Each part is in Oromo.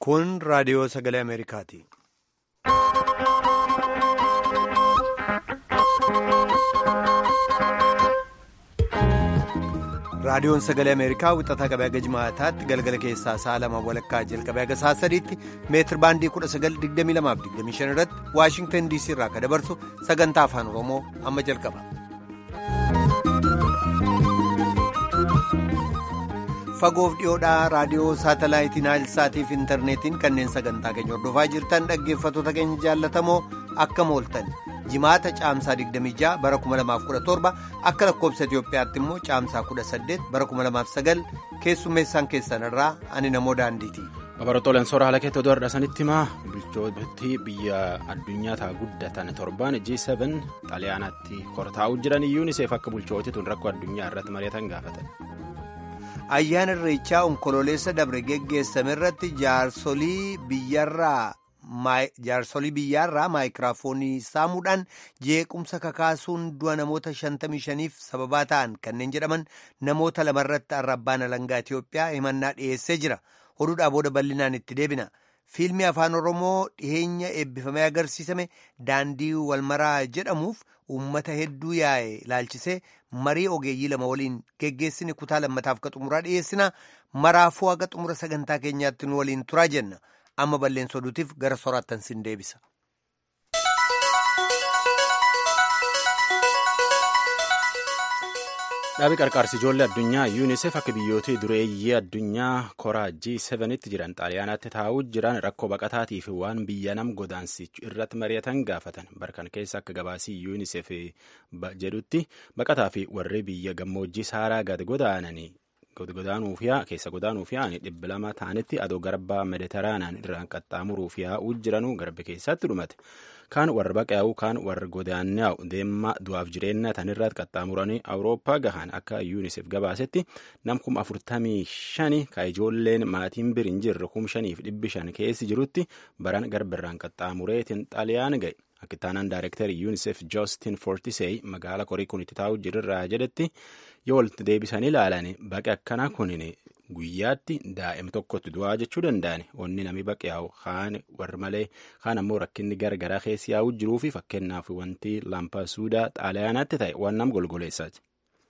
Kun raadiyoo sagalee Ameerikaati. Raadiyoon sagalee Ameerikaa wixataa qabee haga jimaataatti galgala keessaa sa'a lama walakkaa jalqabee haga sa'a sadiitti meetir baandii 1922-25 irratti Waashingtan DC irraa akka dabarsu sagantaa afaan Oromoo amma jalqaba. Fagoof dhiyoodhaa raadiyoo saatalaayitii Naayilsaatii fi intarneetiin kanneen sagantaa keenya hordofaa jirtan dhaggeeffattoota keenya jaallatamoo akkam ooltan. jimaata caamsaa 26 bara 2017 akka lakkoobsa Itiyoophiyaatti immoo caamsaa 18 bara 2009 keessummeessaan keessan irraa ani namoo daandiiti. Babarootooleen soora haala keetti oduu har'asanitti himaa bulchootii biyya addunyaa ta'a guddatan torban G7 xaaliyaanaatti kortaa'uu jiran yuuniseef akka bulchootii tun rakkoo addunyaa irratti mari'atan gaafatan. Ayyaana irreechaa onkololeessa dabre geggeessame irratti jaarsolii biyyarraa. jaarsolii biyyaarraa maayikiraafoonii saamuudhaan jeequmsa kakaasuun du'a namoota 55f sababaa ta'an kanneen jedhaman namoota lamarratti arrabbaan alangaa Itiyoophiyaa himannaa dhiyeessee jira oduudhaa booda bal'inaan itti deebina fiilmii afaan oromoo dhiheenya eebbifamee agarsiisame daandii walmaraa jedhamuuf uummata hedduu yaa'e ilaalchisee marii ogeeyyii lama waliin geggeessine kutaa lammataaf ka xumuraa dhiyeessina maraafuu haga xumura sagantaa keenyaatti nu waliin turaa jenna. amma balleessa oduutiif gara soraattan sin deebisa. Dhaabii qarqaarsi ijoollee addunyaa yuunisef akka biyyootii dureeyyii addunyaa koraa G7tti jiran xaaliyaanaatti taa'uu jiran rakkoo baqataatii fi waan biyya nam godaansichu irratti mari'atan gaafatan barkan keessa akka gabaasii yuunisef jedhutti baqataa fi warri biyya gammoojjii saaraa gad godaananii godaanuuf yaa keessa godaanuuf yaa'anii dhibba lama ta'anitti adoo garbaa mediteraanaan irraan qaxxaamuruuf yaa'uu jiranuu garba keessatti dhumate kaan warra baqaa'uu kaan warra godaannaa'u deemaa du'aaf jireenya tanirratti qaxxaamuranii awurooppaa gahan akka yuunisef gabaasetti nam kuma afurtamii shani ka ijoolleen maatiin bir hin jirre kum shaniif dhibbi shan keessi jirutti baran garbirraan qaxxaamureetiin xaaliyaan ga'e. Akka ittaanaan daayirektarii yuunisef joostin fortisey magaala korii kun itti taa'uu jirurraa jedhetti yoo walitti deebisanii ilaalan baqe akkanaa kunin guyyaatti daa'im tokkotti du'aa jechuu danda'an onni nami baqe yaa'u kaan warri malee kaan ammoo rakkinni garagaraa keessi yaa'uu jiruu fi fakkeenyaaf wanti laampaasuudaa xaaliyaanaatti ta'e waan nam golgoleessaati.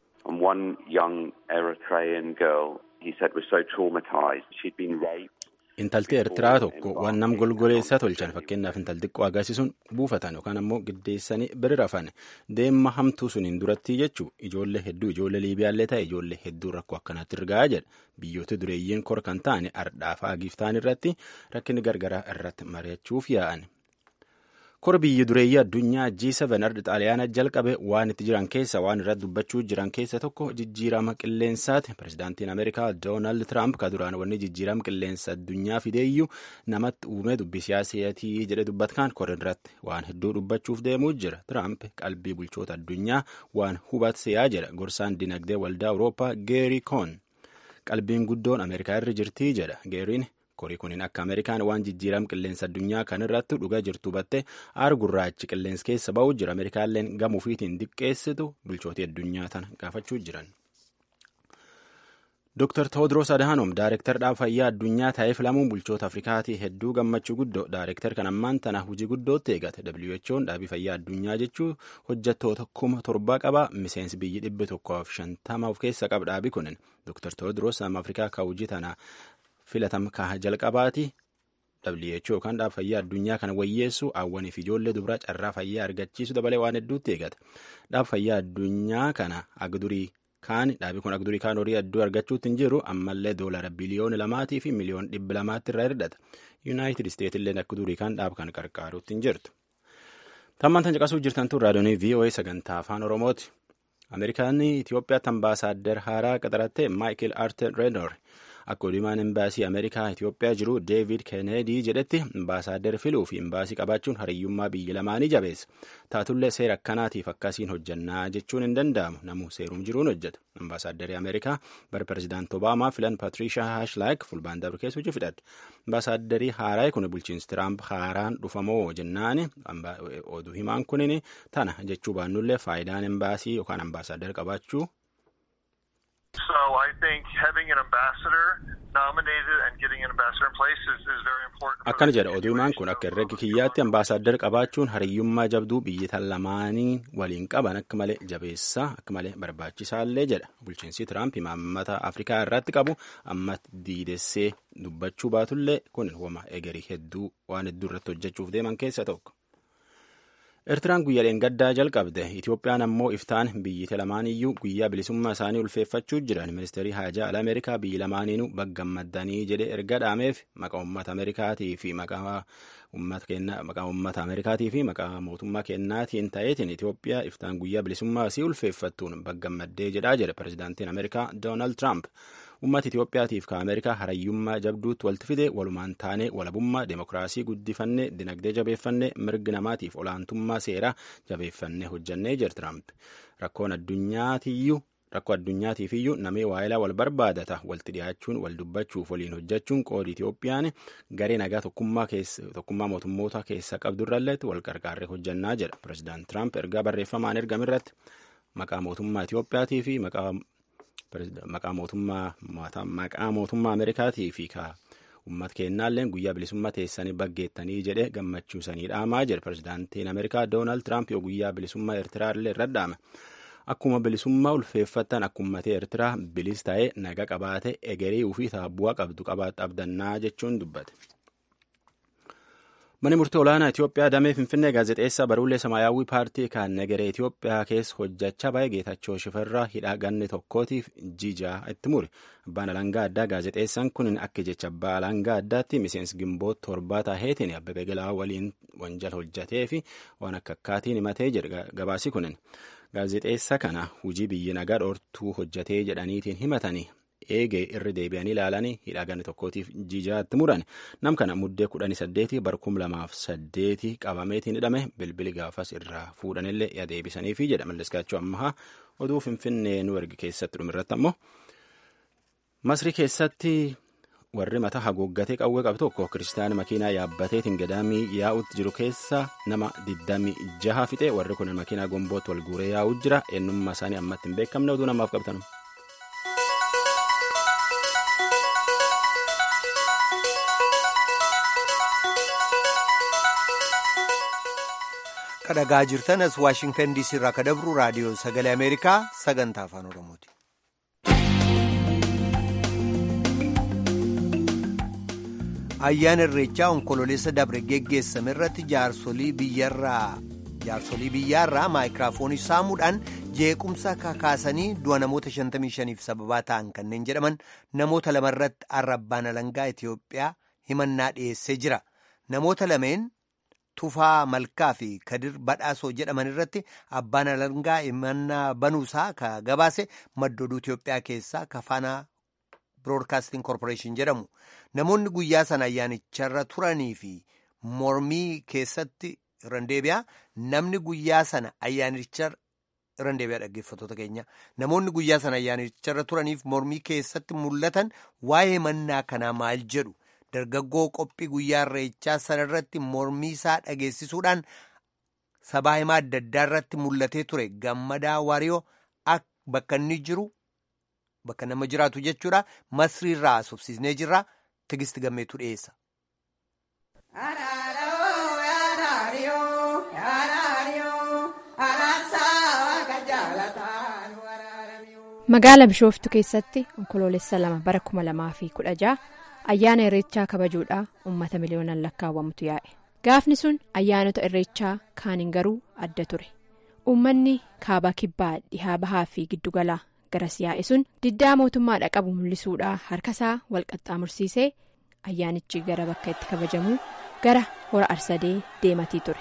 One young Eritrean girl, he said, was so traumatized. She'd been raped. Intalti Eertiraa tokko waan nam golgoleessaa tolchan fakkeenyaaf intalti xiqqoo agarsiisuun buufatan yookaan ammoo giddeessanii bira rafan deemma hamtuu suniin duratti jechuu ijoollee hedduu ijoollee liibiyaallee ta'e ijoollee hedduu rakkoo akkanaatti ergaa jedha biyyoota dureeyyiin kor kan ta'an ardhaafaa giiftaan irratti rakkinni gargaraa irratti mari'achuuf yaa'an. kora biyya dureeyyii addunyaa G7 ardi xaaliyaana jalqabe waan itti jiran keessa waan irratti dubbachuu jiran keessa tokko jijjiirama qilleensaati pirezidaantiin ameerikaa doonaald tiraamp ka duraan wanni jijjiirama qilleensa addunyaa fideeyyuu namatti uume dubbi siyaasaatii jedhe dubbatkaan kora irratti waan hedduu dubbachuuf deemuu jira tiraamp qalbii bulchoota addunyaa waan hubatseyaa jedha gorsaan dinagdee waldaa awurooppaa geerii koon qalbiin guddoon ameerikaa irra jirtii jedha geeriin. korii kuniin akka ameerikaan waan jijjiirama qilleensa addunyaa kan irratti dhugaa jirtu battee aar gurraachi qilleensa keessa ba'uu jira ameerikaalleen gamuufiitiin diqqeessitu bulchootii addunyaa tana gaafachuu jiran. Dr. Tewodiroos Adhanom Daayirektar dhaaba fayyaa addunyaa ta'ee filamuun bulchoota Afrikaatii hedduu gammachuu guddoo Daayirektar kan ammaan tana hojii guddootti eegate WHO'n dhaabii fayyaa addunyaa jechuu hojjettoota kuma torbaa qaba miseensi biyyi dhibbi tokkoof shantama of keessa qaba dhaabii kunin Dr. Tewodiroos nama Afrikaa ka hojii tana filatam kaha jalqabaati WHO yookaan dhaaba fayyaa addunyaa kana wayyeessu hawwaniif ijoollee dubaraa carraa fayyaa argachiisu dabalee waan hedduutti eegata dhaaba fayyaa addunyaa kana agdurii kaan dhaabii kun agdurii kaan horii hedduu argachuutti hin jiru ammallee doolara biliyoona lamaatii fi miliyoona dhibba lamaatti irraa hirdhata yuunaayitid isteetillee akka durii kaan dhaaba kan qarqaaruutti hin jirtu. Tammaan tan caqasuu jirtan tun raadiyoonii VOA sagantaa afaan Oromooti. Ameerikaan Itoophiyaatti ambaasaaddar haaraa qaxaratte Maayikel Arter Renor akka odumaan imbaasii ameerikaa itiyoophiyaa jiru deevid keeneedii jedhetti imbaasaaddar filuu fi imbaasii qabaachuun hariyyummaa biyya lamaanii jabeessa taatullee seera akkanaatiif akkasiin hojjannaa jechuun hin danda'amu namuu seerum jiruun hojjeta imbaasaaddari ameerikaa bara pirezidaant obaamaa filan patriishaa haashlaak fulbaan dabre keessa hojii fidhadhe imbaasaaddari haaraa kun bulchiinsi tiraamp haaraan dhufamoo jennaani oduu himaan kunin tana jechuu baannullee faayidaan imbaasii yookaan ambaasaaddar qabaachuu So I think having an ambassador akkana jedha oduumaan kun akka herregi kiyyaatti ambaasaaddar qabaachuun hariyyummaa jabduu biyyoota lamaanii waliin qaban akka malee jabeessaa akka malee barbaachisaallee jedha bulchiinsi tiraamp imaammata afrikaa irratti qabu amma diidessee dubbachuu baatullee kun wama egerii hedduu waan hedduu irratti hojjechuuf deeman keessa tokko. Eertiraan guyyaaleen gaddaa jalqabde Itoophiyaan ammoo iftaan biyyoota lamaaniyyuu guyyaa bilisummaa isaanii ulfeeffachuu jiran ministeerii haajaa ala Ameerikaa biyyi lamaaniinuu baggammaddanii jedhe erga dhaameef maqaa uummata Ameerikaatii fi maqaa uummata Ameerikaatii fi maqaa mootummaa kennaatiin ta'eetiin Itoophiyaa iftaan guyyaa bilisummaa isii ulfeeffattuun baggammaddee jedhaa jedhe pirezidaantiin Ameerikaa Doonaald Tiraamp. Uummata Itoophiyaatiif ka Ameerikaa hariyyummaa jabduutti walitti fide walumaan taanee walabummaa demokiraasii guddifanne dinagdee jabeeffanne mirgi namaatiif olaantummaa seeraa jabeeffanne hojjannee jira Tiraamp. Rakkoon addunyaatiyyuu rakkoo addunyaatiifiyyuu namee waayilaa wal barbaadata walitti dhiyaachuun wal dubbachuuf waliin hojjechuun qoodi Itoophiyaan garee nagaa tokkummaa mootummoota keessa qabdurralleetti wal qarqaarree hojjannaa jedha. Pireezidaant Tiraamp ergaa barreeffamaan ergamirratti maqaa mootummaa Itoophiyaatii fi maqaa maqaa mootummaa Ameerikaatii fi ka uummata kennaalleen guyyaa bilisummaa teessanii baggeettanii jedhe gammachuu sanii dhaamaa jedhe pirezidaantiin Ameerikaa Doonaald Tiraamp yoo guyyaa bilisummaa Eertiraa illee irra dhaame. Akkuma bilisummaa ulfeeffattan akkummatee Eertiraa bilis ta'ee naga qabaate egerii ofii taabbu'aa qabdu qabaatti abdannaa jechuun dubbate. Mani murtii olaanaa Itoophiyaa damee Finfinnee gaazexeessaa baruulee Samaayyaawwii paartii kan nagaree Itoophiyaa keessa hojjechaa bahe Geetachoo Shifarraa hidhaa ganni tokkootiif jijaa itti mure. Abbaan alangaa addaa gaazexeessaan kun akka jecha abbaa alangaa addaatti miseensi gimboota torbaa taaheetiin Abbabee Galaa waliin wanjala hojjetee fi waan akka akkaatiin himatee jedha gabaasi kunin. Gaazexeessa kana hujii biyyi nagaa dhoortuu hojjetee jedhaniitiin himatanii eegee irra deebi'anii ilaalanii hidhaa ganni tokkootiif jijaatti muran nam kana muddee kudhanii saddeeti bara kum lamaaf saddeeti qabameetiin hidhame bilbili gaafas irraa fuudhanillee yaa deebisaniifi jedha malleskaachuu ammahaa oduu finfinnee nu ergi keessatti dhumirratti ammoo masrii keessatti warri mataa haguuggatee qawwee qabu tokko kiristaana makiinaa yaabbateetiin gadaamii yaa'utti jiru keessa nama 26 fixe warri kun makiinaa gombootti wal guuree yaa'u jira eenyummaa isaanii ammatti hin beekamne oduu namaaf qabatan. kadhagaa jirtan as waashingtan diisii irraa kadabru raadiyoo sagalee ameerikaa sagantaa afaan oromooti. ayyaana irreechaa onkololeessa dabre geggeessame irratti jaarsolii biyyaarraa maayikiraafoonii saamuudhaan jeequmsa kakaasanii du'a namoota 55f sababaa ta'an kanneen jedhaman namoota lamarratti arrabbaan alangaa Itoophiyaa himannaa dhiyeessee jira namoota lameen. Tufaa Malkaa fi Kadir Badhaasoo jedhaman irratti abbaan alangaa himannaa banuusaa ka gabaase maddooduu Itoophiyaa keessaa kafaanaa Broadcasting Corporation jedhamu. Namoonni guyyaa sana ayyaanicharra turanii fi mormii keessatti irraan deebi'aa namni guyyaa sana ayyaanicharra irraan deebi'aa dhaggeeffattoota keenya. Namoonni guyyaa sana ayyaanicharra turaniif mormii keessatti mul'atan waa'ee himannaa kanaa maal jedhu. dargaggoo qophii guyyaa irreechaa sana irratti mormii isaa dhageessisuudhaan sabaa himaa adda addaa irratti mul'atee ture gammadaa waariyoo bakka inni jiru bakka nama jiraatu jechuudha masrii irraa subsiisnee jirra tigisti gammeetu dhiyeessa. Magaala Bishooftu keessatti onkoloolessa lama bara kuma lamaa fi kudha jaha ayyaana irreechaa kabajuudhaa uummata miliyoonaan lakkaawwamutu yaa'e. Gaafni sun ayyaanota irreechaa kaaniin garuu adda ture. Uummanni kaabaa kibbaa dhihaa bahaa fi giddugalaa garas yaa'e sun diddaa mootummaadha qabu mul'isuudhaa harkasaa wal qaxxaamursiisee ayyaanichi gara bakka itti kabajamuu gara hora arsadee deematii ture.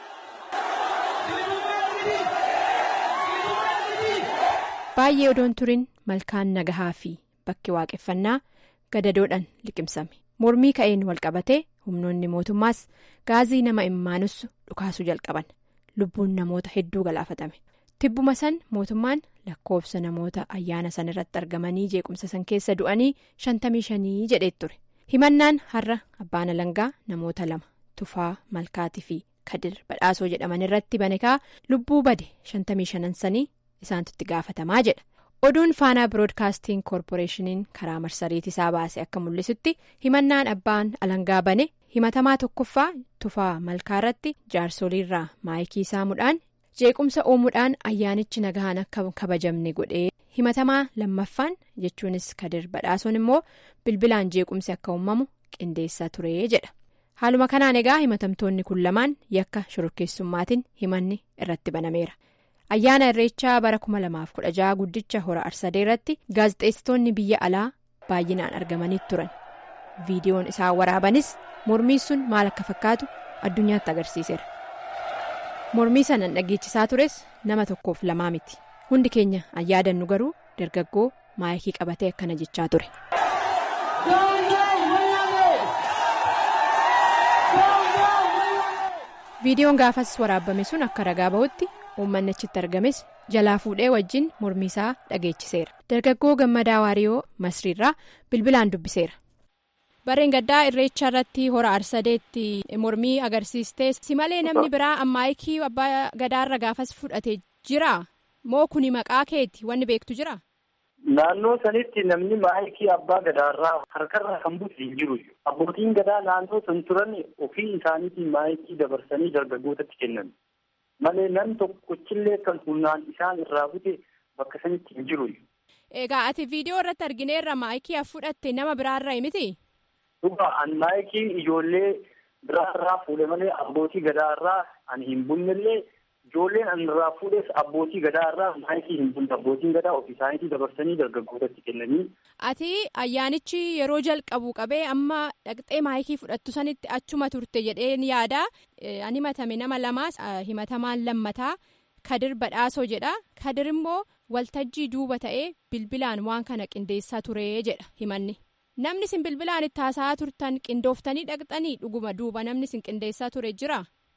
baay'ee odoon turin malkaan nagahaa fi bakki waaqeffannaa gadadoodhaan liqimsame mormii ka'een wal qabatee humnoonni mootummaas gaazii nama immaanussu dhukaasuu jalqaban lubbuun namoota hedduu galaafatame tibbuma san mootummaan lakkoofsa namoota ayyaana san irratti argamanii jeequmsa san keessa du'anii shantamii shanii jedhee ture himannaan har'a abbaan alangaa namoota lama tufaa malkaatii fi kadir badhaasoo jedhaman irratti banekaa lubbuu bade shantamii shanan sanii isaantu itti gaafatamaa jedha oduun faanaa biroodkaastiin koorporeeshiniin karaa marsariitii isaa baase akka mul'isutti himannaan abbaan alangaa bane himatamaa tokkoffaa tufaa malkaarratti jaarsoliirraa maayikii saamuudhaan jeequmsa uumuudhaan ayyaanichi nagahaan akka kabajamne godhee himatamaa lammaffaan jechuunis kadir badhaasoon immoo bilbilaan jeequmsi akka uumamu qindeessaa ture jedha haaluma kanaan egaa himatamtoonni kun lamaan yakka shororkeessummaatiin himanni irratti banameera. ayyaana irreechaa bara 2016 guddicha hora arsadee irratti gaazexeessitoonni biyya alaa baay'inaan argamanii turan viidiyoon isaan waraabanis mormii sun maal akka fakkaatu addunyaatti agarsiiseera mormii sana dhageechisaa tures nama tokkoof lamaa miti hundi keenya ayyaadannu garuu dargaggoo maayikii qabatee akkana jechaa ture. viidiyoon gaafas waraabame sun akka ragaa bahutti. uummanni achitti argames jalaa fuudhee wajjin mormii isaa dhageechiseera dargaggoo gammadaa waariyoo masriirraa bilbilaan dubbiseera. bareen gaddaa irreecha irratti hora arsadeetti mormii agarsiistee si malee namni biraa maayikii abbaa gadaarra gaafas fudhate jira moo kuni maqaa keeti wanni beektu jira. Naannoo sanitti namni maayikii abbaa gadaarraa harkarraa kan buuse hin jiru. Abbootiin gadaa naannoo san turan ofii isaaniitiin maayikii dabarsanii dargaggootatti kennan. malee nam tokkochillee kan humnaan isaan irraa bute bakka sanitti hin jiru. Egaa ati viidiyoo irratti argineerra maayikii fudhatte nama biraarraa miti? Dhugaa an maayikii ijoollee biraarraa fuudhe malee abbootii gadaarraa ani hin bunnellee ijoolleen an irraa fuudhes abbootii gadaarraa maayikii hin bunne abbootiin gadaa ofii isaaniitii dabarsanii dargaggootatti kennanii. Ati ayyaanichi yeroo jalqabu qabee amma dhaqxee maayikii fudhattu sanitti achuma turte jedheen yaada an himatame nama lamaas himatamaan lammataa kadir badhaasoo jedha kadir immoo waltajjii duuba ta'ee bilbilaan waan kana qindeessaa ture jedha himanni namni isin bilbilaan itti haasa'aa turtan qindooftanii dhaqxanii dhuguma duuba namni isin qindeessaa ture jira.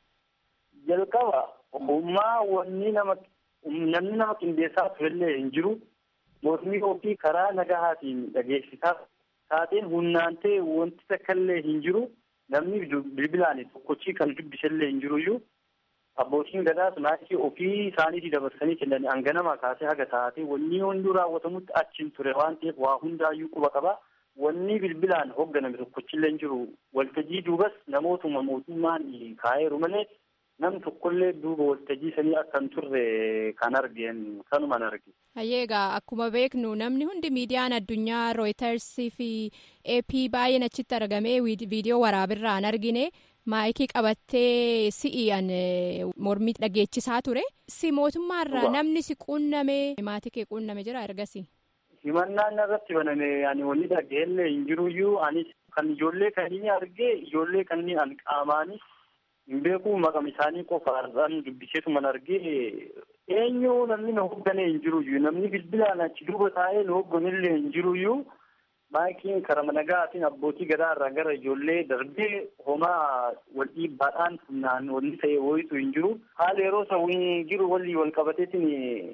jalqaba ogummaa wanni nama namni nama qindeessaa turellee hin jiru mormii ofii karaa nagahaatiin dhageessisaa taateen humnaan ta'e wanti takkallee hin jiru namni bilbilaan tokkochii kan dubbisellee hin jiruyyuu abbootiin gadaas maayikii ofii isaaniitii dabarsanii kennanii hanganama kaasee haga taatee wanni hunduu raawwatamutti achiin ture waan ta'eef waa hundaayyuu quba qaba. Wanni bilbilaan hoogganame tokkochillee hin jiru waltajjii duubas namootuma mootummaan kaa'eeru malee nam tokkollee duuba waltajjii sanii akka hin turre kan argeen kanumaan arge. Hayyeegaa akkuma beeknu namni hundi miidiyaan addunyaa rooyitarsii fi ap baay'een achitti argamee viidiyoo waraabirraa hin argine maayikii qabattee si'iyaan mormii dhageechisaa ture si mootummaarraa namni si quunname maatii kee quunname jira ergasii. himannaan irratti baname ani wanni dhageellee hin jiruyyuu anis kan ijoollee kanneen argee ijoollee kanneen an qaamaanis hin beeku maqam isaanii qofaarraan dubbiseetuman argee eenyu namni na hoogganee hin jiruyyuu namni bilbilaan achi duuba taa'ee na hoogganillee hin jiruyyuu maayikiin karama nagaatiin abbootii gadaarraa gara ijoollee darbee homaa wal dhiibbaadhaan humnaan wanni ta'e wayitu hin jiru haala yeroo isa jiru walii wal qabateetiin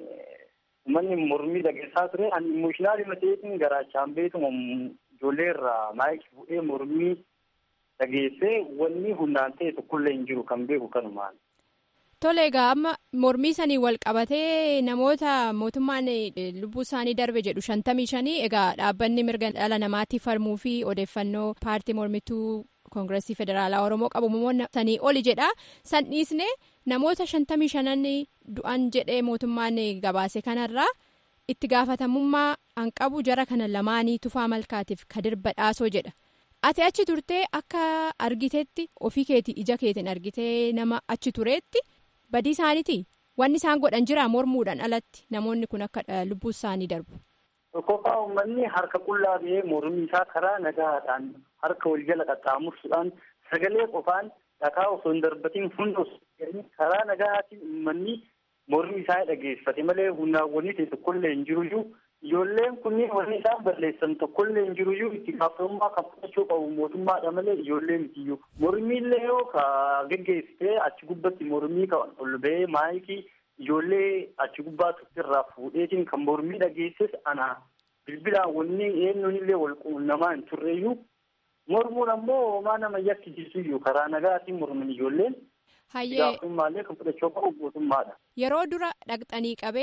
Uummanni mormii dhageessaa ture ani imooshinaali mateetiin garaachaan beekuma ijoollee irraa maayikii fuudhee mormii dhageessee wanni humnaan ta'e tokkollee hin jiru kan beeku kanumaan. Tole egaa amma mormii sanii wal qabatee namoota mootummaan lubbuu isaanii darbe jedhu shantamii shanii egaa dhaabbanni mirga dhala namaatiif falmuu fi odeeffannoo paartii mormituu koongireesii federaalaa oromoo qabu namoonni sanii oli jedha san dhiisne namoota shantamii shanan du'an jedhee mootummaan gabaase kanarraa itti gaafatamummaa an qabu jara kana lamaanii tufaa malkaatiif kadir badhaasoo jedha ati achi turtee akka argiteetti ofii keetii ija keetiin argitee nama achi tureetti badii isaaniiti wanni isaan godhan jira mormuudhaan alatti namoonni kun akka lubbuu isaanii darbu. Tokkoffaa uummanni harka qullaa ba'ee mormii isaa karaa nagaadhaan harka wal jala qaxxaamursuudhaan sagalee qofaan dhakaa osoo hin darbatiin hunda karaa nagaatiin uummanni mormii isaa dhageeffate malee humnaawwanii ta'e tokkollee hin jiruyyuu ijoolleen kunniin wanni isaan balleessan tokkollee hin jiruyyuu itti gaafatamummaa kan fudhachuu qabu mootummaadha malee ijoollee mitiyyuu mormiillee yoo ka geggeessitee achi gubbatti mormii kan ol ba'ee maayikii ijoollee achi gubbaa irraa fuudheetiin kan mormii dhageesses ana bilbilaan wanni eenyuunillee wal quunnamaa hin turreeyyuu mormuun ammoo homaa nama yakkisiisuyyuu karaa nagaatiin morman ijoolleen. Hayyee Gaafatamummaa kan fudhachuu qabu mootummaadha. yeroo dura dhaqxanii qabee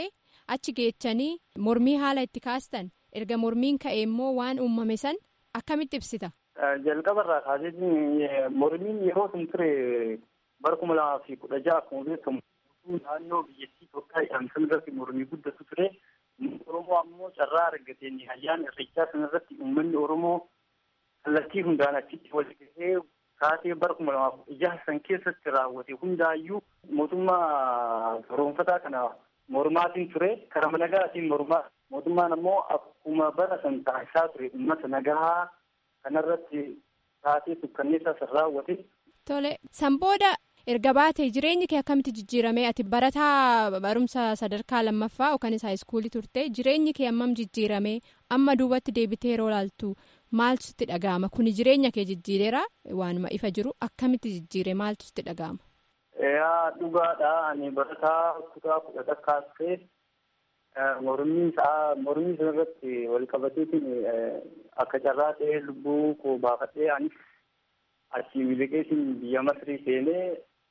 achi geechanii mormii haala itti kaastan erga mormiin ka'e immoo waan uumame san akkamitti ibsita. Jalqabarraa kaaseetiin mormiin yeroo sun ture bara kuma lamaa fi kudha ja'a akkuma beekamu naannoo biyyattii Itoophiyaa jedhamsan irratti mormii guddatu ture. Oromoo ammoo carraa argateen ayyaana irreechaa sanarratti uummanni Oromoo kallattii hundaan achitti wal gahee kaasee bara kuma lamaaf ija san keessatti raawwate hundaayyuu mootummaa garoonfataa kana mormaatiin ture karaa nagaatiin mormaa mootummaan ammoo akkuma bara san taasisaa ture uummata nagaa kanarratti taatee sukkanneessaa san raawwate. Tole san booda erga baatee jireenyi kee akkamitti jijjiirame ati barataa barumsa sadarkaa lammaffaa yookaan haayiskuulii turte jireenyi kee ammam jijjiirame amma duubatti deebitee yeroo laaltu maaltu sitti dhaga'ama kuni jireenya kee jijjiireera waanuma ifa jiru akkamitti jijjiire maaltu sitti dhaga'ama. Yaa dhugaadha ani barataa kutaa kudha takkaastee mormii isaa mormii sanarratti wal qabateetiin akka carraa ta'ee lubbuu koo baafadhee anis achii miliqeetiin biyya Masrii seenee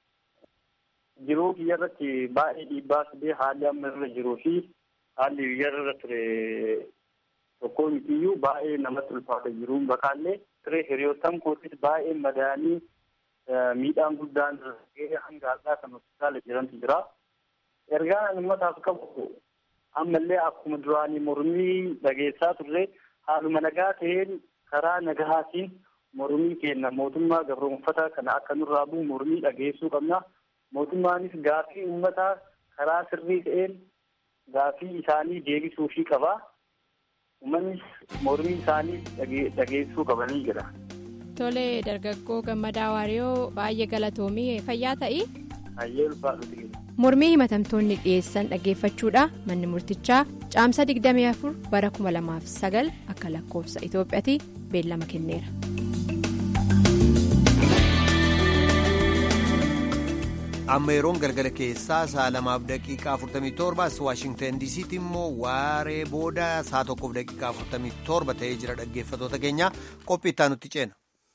jiruu biyya irratti baay'ee dhiibbaa fidee haalli amma irra jiruu fi haalli biyya irra ture tokko mitiyyuu baay'ee namatti ulfaata jiruun bakaallee ture hiriyoottan kootis baay'ee madaanii miidhaan guddaan gahee hanga har'aa kan hospitaala jirantu jira. Ergaan ani uummataaf qabu ammallee akkuma duraanii mormii dhageessaa turre haaluma nagaa ta'een karaa nagahaatiin mormii kenna mootummaa gabroonfataa kana akka nurraa bu'u mormii dhageessuu qabna. Mootummaanis gaafii uummataa karaa sirrii ta'een gaafii isaanii deebisuufii qaba. Uummannis mormii isaanii dhageessuu qabanii jira. Tole dargaggoo gammadaa waariyoo baay'ee galatoomii fayyaa ta'i. Hayyee ulfaadhu Mormii himatamtoonni dhiyeessan dhaggeeffachuudha manni murtichaa caamsa 24 bara 2009 akka lakkoofsa Itoophiyaatti beellama kenneera. amma yeroon galgala keessaa sa'a lamaaf daqiiqaa 47 as waashingtan diisiitti immoo waaree booda sa'a tokkoof daqiiqaa 47 ta'ee jira dhaggeeffatoota keenya qophii itti nutti ceena.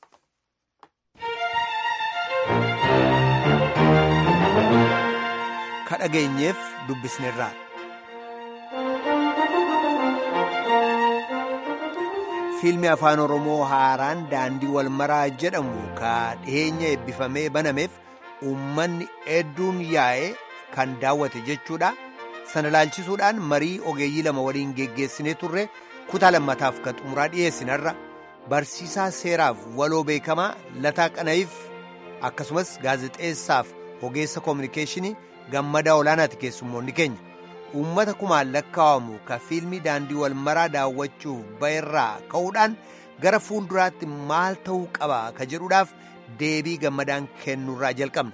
ka dhageenyeef dubbisneerraa. fiilmii afaan oromoo haaraan daandii wal maraa jedhamu ka dhiheenya eebbifamee banameef. uummanni hedduun yaa'ee kan daawwate jechuudha sana laalchisuudhaan marii ogeeyyii lama waliin geggeessinee turre kutaa lammataaf kan xumuraa dhiyeessinarra barsiisaa seeraaf waloo beekamaa lataa qana'iif akkasumas gaazexeessaaf ogeessa koominikeeshinii gammadaa olaanaati keessummoonni keenya uummata kumaan lakkaa'amu ka fiilmii daandii wal maraa daawwachuuf ba'erraa ka'uudhaan gara fuulduraatti maal ta'uu qaba ka jedhuudhaaf. deebii gammadaan kennurraa jalqabna.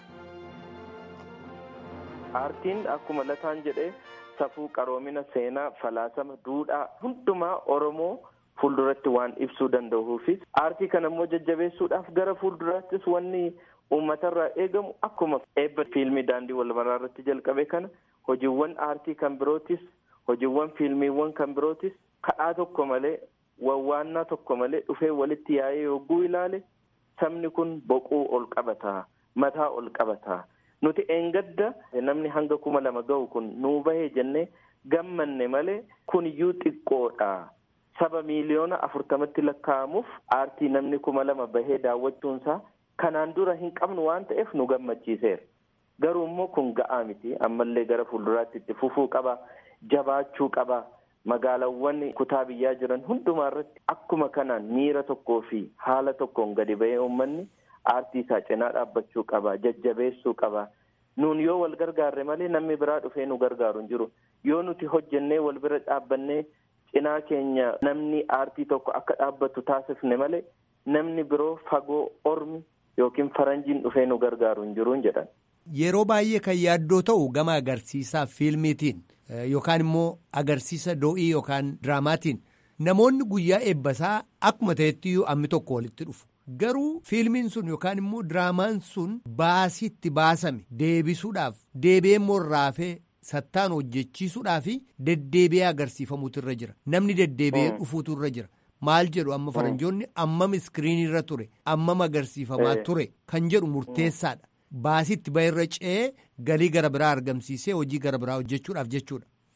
Aartiin akkuma lataan jedhee safuu qaroomina seenaa falaasama duudhaa hundumaa Oromoo fuulduratti waan ibsuu danda'uufis aartii kana immoo jajjabeessuudhaaf gara fuulduraattis wanni uummatarraa eegamu akkuma eebba fiilmii daandii wal maraa irratti jalqabe kana hojiiwwan aartii kan birootis hojiiwwan fiilmiiwwan kan birootis kadhaa tokko malee wawwaannaa tokko malee dhufee walitti yaa'ee yogguu ilaale. sabni kun boquu ol qabataa mataa ol qabataa nuti eengadda namni hanga kuma lama ga'u kun nuu bahee jennee gammanne malee kun iyyuu xiqqoodha saba miiliyoona afurtamatti lakkaa'amuuf aartii namni kuma lama bahee daawwachuunsaa kanaan dura hin qabnu waan ta'eef nu gammachiiseera garuu immoo kun ga'aa miti ammallee gara fuulduraatti itti fufuu qaba jabaachuu qaba. magaalawwan kutaa biyyaa jiran hundumaa irratti akkuma kanaan miira tokkoo fi haala tokkoon gadi ba'ee uummanni aartii isaa cinaa dhaabbachuu qaba jajjabeessuu qaba nuun yoo wal gargaarre malee namni biraa dhufee nu gargaaru hin jiru yoo nuti hojjennee wal bira dhaabbannee cinaa keenya namni aartii tokko akka dhaabbatu taasifne malee namni biroo fagoo ormi yookiin faranjiin dhufee nu gargaaru hin jiru jedhan. Yeroo baay'ee kan yaaddoo ta'u gama agarsiisaa fiilmiitiin. Yookaan immoo agarsiisa doo'ii yookaan diraamaatiin namoonni guyyaa eebbasaa akkuma ta'etti ammi tokko walitti dhufu. Garuu fiilmiin sun yookaan immoo diraamaan sun baasiitti baasame deebisuudhaaf deebi'ee immoo raafee sattaan hojjechiisuudhaaf deddeebi'ee agarsiifamuutu irra jira. Namni deddeebi'ee dhufuutu irra jira. Maal jedhu amma faranjoonni ammam iskiriinii irra ture ammam agarsiifamaa ture kan jedhu murteessaadha. Baasiitti ba'e irra ce'ee galii gara biraa argamsiisee hojii gara biraa hojjechuudhaaf jechuudha.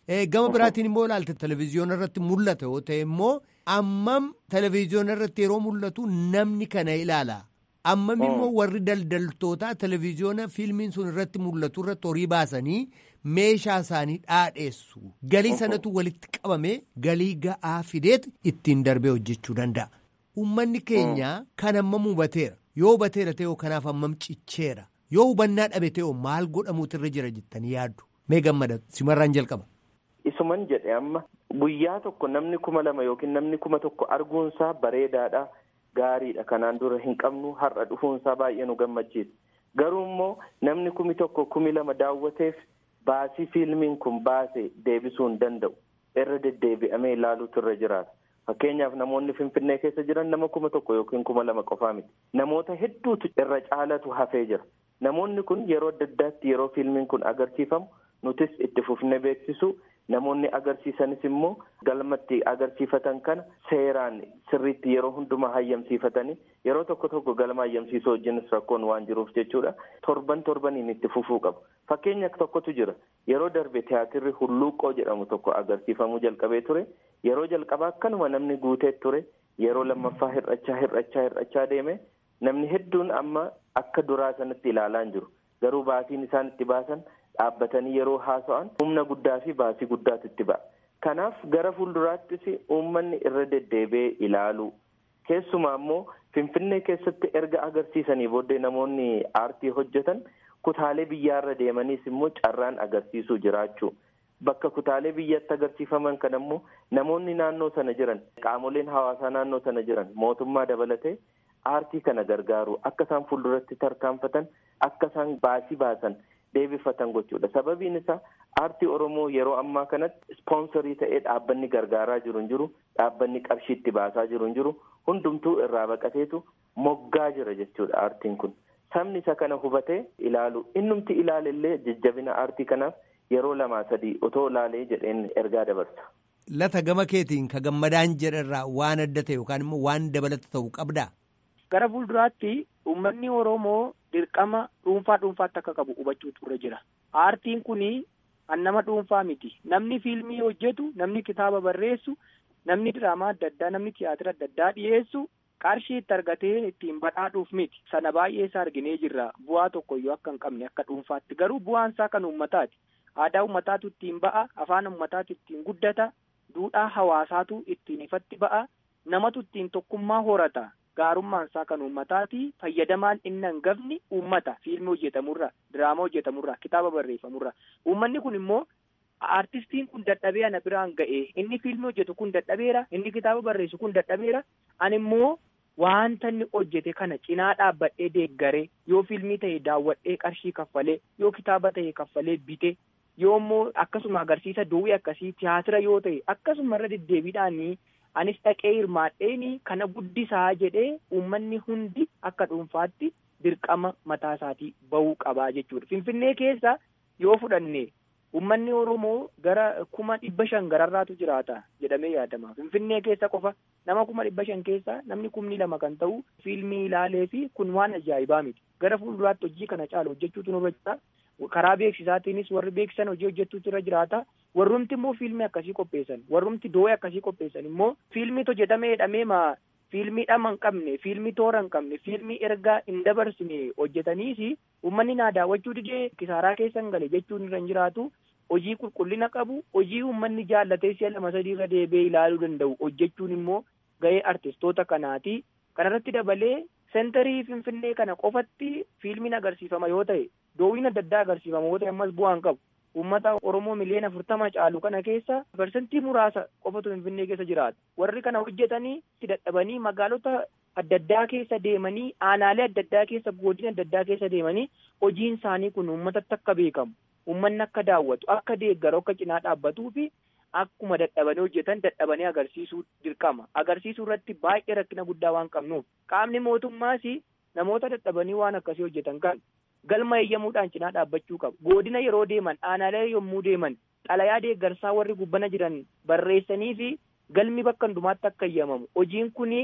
Gama biraatiin immoo ilaalte televezyiyoona irratti mul'ata yoo ta'e immoo ammam televezyiyoona irratti yeroo mul'atu namni kana ilaala. Ammam immoo warri daldaltootaa televezyiyoona fiilmiin sun irratti mul'atu irratti horii baasanii meeshaa isaanii dhaadheessu. Galii sanatu walitti qabame galii ga'aa fideet ittiin darbee hojjechuu danda'a. Uummanni keenya kan ammam hubateera. Yoo hubateera ta'e kanaaf ammam cicheera. Yoo hubannaa dhabe ta'e maal godhamuutu irra jira jettanii yaaddu. Mee gammada simarraan jalqaba. Isuman jedhe amma guyyaa tokko namni kuma lama yookiin namni kuma tokko arguunsaa bareedaadha. Gaariidha kanaan dura hin qabnu har'a dhufuunsaa baay'ee nu gammachiisa. Garuu immoo namni kumi tokko kumi lama daawwateef baasii fiilmiin kun baase deebisuu hin danda'u. Irra deddeebi'amee ilaaluutu irra jiraata. Fakkeenyaaf namoonni Finfinnee keessa jiran nama kuma tokko yookiin kuma lama qofaa miti. Namoota hedduutu irra caalatu hafee jira. Namoonni kun yeroo adda addaatti yeroo fiilmiin kun agarsiifamu nutis itti fufnee beeksisu namoonni agarsiisanis immoo galmatti agarsiifatan kana seeraan sirriitti yeroo hundumaa hayyamsiifatanii yeroo tokko tokko galma hayyamsiisuu wajjinis rakkoon waan jiruuf jechuudha torban torbaniin itti fufuu qabu. Fakkeenya tokkotu jira yeroo darbe tiyaatirri hulluuqqoo jedhamu tokko agarsiifamuu jalqabee ture yeroo jalqabaa akkanuma namni guutee ture yeroo lammaffaa hir'achaa hir'achaa hir'achaa deeme namni hedduun amma akka duraa sanatti ilaalaa hin jiru garuu baasiin isaan itti baasan dhaabbatanii yeroo haasa'an humna guddaa fi baasii guddaatu itti ba'a. Kanaaf gara fuulduraattis uummanni irra deddeebi'ee ilaalu keessumaa immoo Finfinnee keessatti erga agarsiisanii booddee namoonni aartii hojjetan kutaalee biyyaarra deemaniis immoo carraan agarsiisuu jiraachuu. Bakka kutaalee biyyatti agarsiifaman kan immoo namoonni naannoo sana jiran qaamoleen hawaasaa naannoo sana jiran mootummaa dabalatee aartii kana gargaaru akka isaan fuulduratti tarkaanfatan akka isaan baasii baasan deebifatan gochuudha. Sababiin isaa aartii Oromoo yeroo ammaa kanatti ispoonsarii ta'ee dhaabbanni gargaaraa jiru hin jiru, dhaabbanni qarshii itti baasaa jiru hin jiru, hundumtuu irraa baqateetu moggaa jira jechuudha aartiin kun. Sabni isa kana hubatee ilaalu innumti ilaalellee jajjabina aartii kanaaf yeroo lamaa sadii otoo ilaalee jedheen ergaa dabarsa. Lata gama keetiin ka gammadaan jedharraa waan adda ta'e yookaan immoo waan dabalata ta'u qabdaa? Gara fuulduraatti uummanni Oromoo dirqama dhuunfaa dhuunfaatti akka qabu hubachuutu irra jira. Aartiin kuni an nama dhuunfaa miti. Namni fiilmii hojjetu, namni kitaaba barreessu, namni diraamaa adda addaa, namni tiyaatira adda addaa dhiyeessu qarshii itti argatee ittiin badhaadhuuf miti. Sana baay'ee isaa arginee jirra. Bu'aa tokkoyyuu akka hin qabne akka dhuunfaatti. Garuu bu'aan isaa kan uummataati. Aadaa uummataatu ittiin ba'a, afaan uummataatu ittiin guddata, duudhaa hawaasaatu ittiin ifatti ba'a, namatu ittiin tokkummaa horata. gaarummaan isaa kan uummataati fayyadamaan inni hangafni uummata fiilmii hojjetamurra diraamaa hojjetamurra kitaaba barreeffamurra uummanni kun immoo aartistiin kun dadhabee ana biraan ga'e inni fiilmii hojjetu kun dadhabeera inni kitaaba barreessu kun dadhabeera ani immoo wanta inni hojjete kana cinaa dhaabbadhee deeggaree yoo fiilmii ta'e daawwadhee qarshii kaffalee yoo kitaaba ta'e kaffalee bite yoo immoo akkasuma agarsiisa duwwii akkasii tiyaatira yoo ta'e akkasuma irra deddeebiidhaanii anis dhaqee hirmaadheeni kana guddisaa jedhee uummanni hundi akka dhuunfaatti dirqama mataa isaatii bahuu qabaa jechuudha. Finfinnee keessa yoo fudhanne uummanni Oromoo gara kuma dhibba shan gararraatu jiraata jedhamee yaadama. Finfinnee keessa qofa nama kuma dhibba shan keessa namni kumni lama kan ta'u fiilmii ilaalee fi kun waan ajaa'ibaa miti. Gara fuulduraatti hojii kana caalu hojjechuutu nurra jira. karaa beeksisaatiinis warri beeksisan hojii hojjechuutu irra jiraata warrumti immoo fiilmii akkasii qopheessan warrumti doo'ee akkasii qopheessan immoo fiilmii hojjetamee jedhamee maa fiilmii dhama hin qabne fiilmii toora hin qabne fiilmii ergaa hin dabarsine hojjetaniis uummanni naa daawwachuu didee kisaaraa keessa hin gale jechuun irra hin jiraatu hojii qulqullina qabu hojii uummanni jaallatee si'a lama sadii irra deebi'ee ilaaluu danda'u hojjechuun immoo ga'ee artistoota kanaati kanarratti dabalee sentarii finfinnee kana qofatti fiilmiin agarsiifama yoo ta'e doowwiin adda addaa agarsiifama yoo ta'e ammas bu'aan qabu uummata oromoo miliyoona afurtama caalu kana keessa parsantii muraasa qofatu finfinnee keessa jiraata warri kana hojjetanii itti dadhabanii magaalota adda addaa keessa deemanii aanaalee adda addaa keessa godina adda addaa keessa deemanii hojiin isaanii kun uummatatti akka beekamu uummanni akka daawwatu akka deeggaru akka cinaa dhaabbatuu fi akkuma dadhabanii hojjetan dadhabanii agarsiisuu dirqama agarsiisuu irratti baay'ee rakkina guddaa waan qabnuuf qaamni mootummaas namoota dadhabanii waan akkasii hojjetan kan galma eeyyamuudhaan cinaa dhaabbachuu qabu godina yeroo deeman aanaalee yommuu deeman xalayaa deeggarsaa warri gubbana jiran barreessanii fi galmi bakka hundumaatti akka eeyyamamu hojiin kuni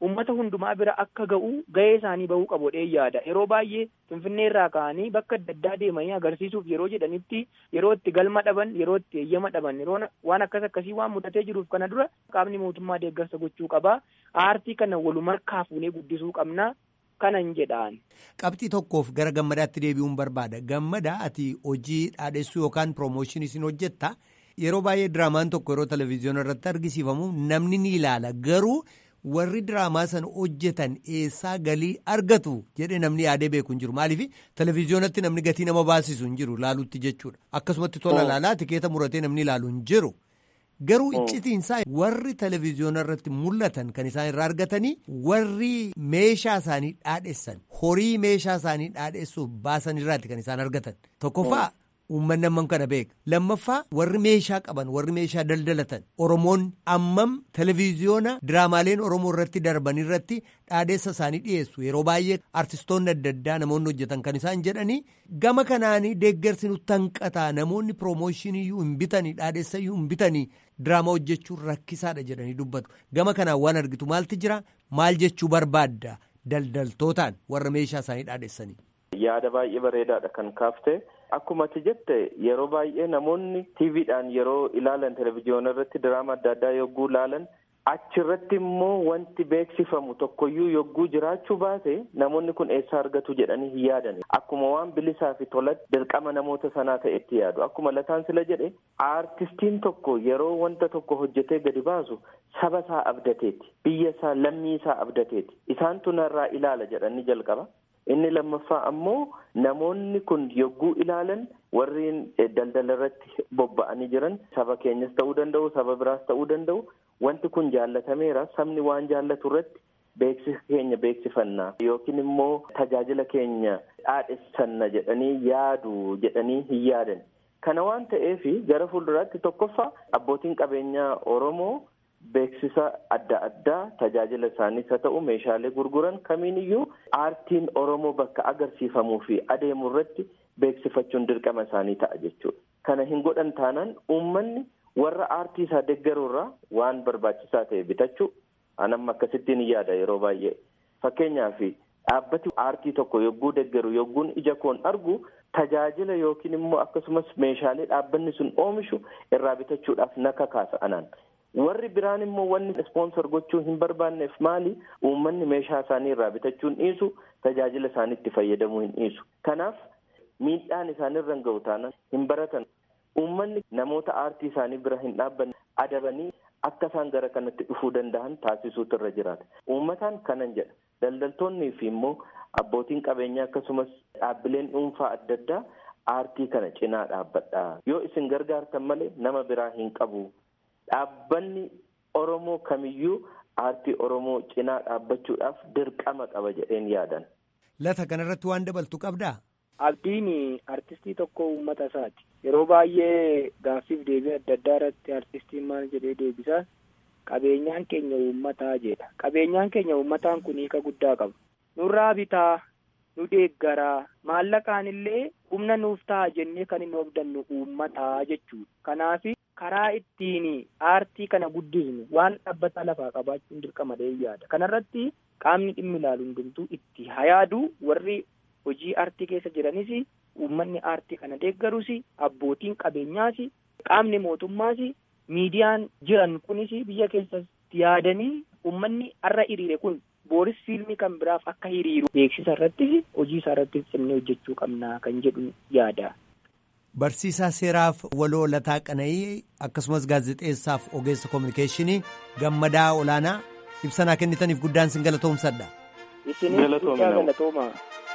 ummata hundumaa bira akka ga'u ga'ee isaanii bahuu qabu jedhee yaada yeroo baay'ee finfinnee irraa ka'anii bakka adda addaa deemanii agarsiisuuf yeroo jedhanitti yeroo itti galma dhaban yeroo itti eeyyama dhaban yeroo waan akkas akkasii waan mudatee jiruuf kana dura qaamni mootummaa deeggarsa gochuu qabaa aartii kana walumarkaa fuunee guddisuu qabnaa kanan jedhaan. Qabxii tokkoof gara gammadaatti deebi'uun barbaada gammadaa ati hojii dhaadhessuu yookaan piroomooshinii sin hojjetta yeroo baay'ee diraamaan tokko yeroo televezyiyoona irratti argisiifamu namni ni ilaala garuu. warri diraamaa sana hojjetan eessaa galii argatu jedhee namni yaadee beeku hin jiru maaliif televezyiyoonatti namni gatii nama baasisu hin jiru laalutti jechuudha akkasumatti tola laalaa tikeeta muratee namni ilaalu hin jiru garuu iccitiinsaa warri televezyiyoona irratti mul'atan kan isaan irraa argatanii warri meeshaa isaanii dhaadheessan horii meeshaa isaanii dhaadheessuuf baasan irraatti kan isaan argatan tokkoffaa. Uummanni ammam kana beeka lammaffaa warri meeshaa qaban warri meeshaa daldalatan oromoon ammam televezyiyoona diraamaaleen oromoo irratti darban irratti dhaadheessa isaanii dhiyeessu yeroo baay'ee artistoonni adda addaa namoonni hojjetan kan isaan jedhanii gama kanaanii deeggarsi nutti hanqataa namoonni piroomooshinii hin bitanii dhaadheessa hin bitanii diraamaa hojjechuun rakkisaadha jedhanii dubbatu gama kanaan waan argitu maalti jira maal jechuu barbaadda daldaltootaan warra meeshaa isaanii dhaadheessanii. Yaada baay'ee bareedaadha kan kaafte. Akkuma ati jette yeroo baay'ee namoonni tiiviidhaan yeroo ilaalan televezyiyoona irratti diraama adda addaa yogguu ilaalan achirratti immoo wanti beeksifamu tokkoyyuu yogguu jiraachuu baate namoonni kun eessaa argatu jedhanii hin yaadan akkuma waan bilisaa fi tolatti dirqama namoota sanaa ta'etti yaadu akkuma lataan sila jedhe aartistiin tokko yeroo wanta tokko hojjetee gadi baasu saba isaa abdateeti biyya isaa lammii isaa abdateeti isaantu narraa ilaala jedhanii jalqaba. inni lammaffaa ammoo namoonni kun yogguu ilaalan warreen daldala irratti bobba'anii jiran saba keenyas ta'uu danda'u saba biraas ta'uu danda'u wanti kun jaallatameera sabni waan jaallatu irratti beeksisa keenya beeksifannaa yookiin immoo tajaajila keenya dhaadhessanna jedhanii yaadu jedhanii hin yaadan kana waan ta'eef gara fuulduraatti tokkoffaa abbootiin qabeenyaa oromoo. Beeksisa adda addaa tajaajila isaaniis haa ta'u meeshaalee gurguran kamiin iyyuu aartiin Oromoo bakka agarsiifamuu fi adeemu irratti beeksifachuun dirqama isaanii ta'a jechuudha. Kana hin godhan taanaan uummanni warra aartii isaa deeggaruurraa waan barbaachisaa ta'e bitachuu anamma akkasittiin yaada yeroo baay'ee. Fakkeenyaaf dhaabbati aartii tokko yogguu deeggaru yogguun ija koon argu tajaajila yookiin immoo akkasumas meeshaalee dhaabbanni sun oomishu irraa bitachuudhaaf na kakaasa anaan. warri biraan immoo wanni ispoonsor gochuu hin barbaanneef maali uummanni meeshaa isaanii irraa bitachuun dhiisu tajaajila isaaniitti fayyadamuu hin dhiisu kanaaf miidhaan isaanirra ga'u taanaan hin baratan uummanni namoota aartii isaanii bira hin dhaabbanne adabanii akka isaan gara kanatti dhufuu danda'an taasisuutu irra jiraata uummataan kanan jedha daldaltoonnii fi immoo abbootiin qabeenyaa akkasumas dhaabbileen dhuunfaa adda addaa aartii kana cinaa dhaabbadha yoo isin gargaartan malee nama biraa hin qabu. Dhaabbanni Oromoo kamiyyuu aartii Oromoo cinaa dhaabbachuudhaaf dirqama qaba jedheen yaadan. Lata kanarratti waan dabaltu qabdaa? Abdiin artistii tokko uummata isaati. Yeroo baay'ee gaaffiif deebii adda addaa irratti artistiin maal jedhee deebisaa qabeenyaan keenya uummataa jedha. Qabeenyaan keenya uummataan kun hiika guddaa qaba. Nurraa bitaa, nu deeggaraa, maallaqaan illee humna nuuf ta'a jennee kan hin hobdannu uummataa jechuudha. Kanaaf karaa ittiin aartii kana guddisnu waan dhaabbataa lafaa qabaachuun dirqama yaada. Kanarratti qaamni dhimmi ilaalu hundumtuu itti hayaadu warri hojii aartii keessa jiranis uummanni aartii kana deeggarus abbootiin qabeenyaas qaamni mootummaas miidiyaan jiran kunis biyya keessatti yaadanii uummanni har'a hiriire kun booris fiilmii kan biraaf akka hiriiru beeksisa irrattis hojii isaa irrattis cimnee hojjechuu qabna kan jedhu yaada. Barsiisaa seeraaf waloo lataa qana'ii akkasumas gaazexeessaaf ogeessa koominikeeshinii gammadaa olaanaa ibsanaa kennitaniif guddaan sin galatoomsadha. Isinis guddaa galatooma.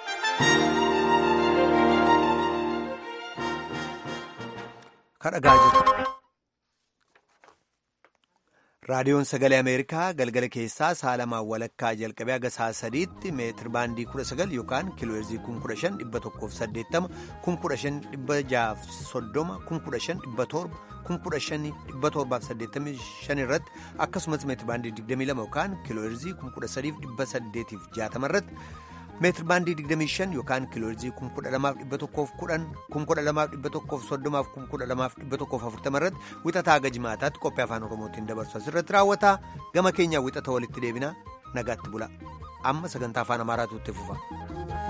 Kadhagaa jirtu. raadiyoon sagalee ameerikaa galgala keessaa saalamaan walakkaa jalqabee haga sa'a sadiitti meetir baandii kudha sagal yookaan kiilooheerzii kun kudha shan dhibba tokkoof saddeettama kun kudha shan dhibba jaaf soddoma kun kudha shan dhibba torba kun kudha shan dhibba torbaaf saddeettamii shan irratti akkasumas meetir baandii digdamii lama yookaan kiilooheerzii kun kudha sadiif dhibba saddeetiif jaatama irratti meetir baandii digdamii shan yookaan kiilooheerzii kun kudha lamaaf dhibba tokkoof kudhan kun kudha lamaaf dhibba tokkoof soddomaaf kun kudha lamaaf dhibba tokkoof afurtama irratti wixataa haga jimaataatti qophii afaan oromootiin dabarsu asirratti raawwata gama keenyaa wixata walitti deebina nagaatti bula amma sagantaa afaan amaaraatu itti fufa.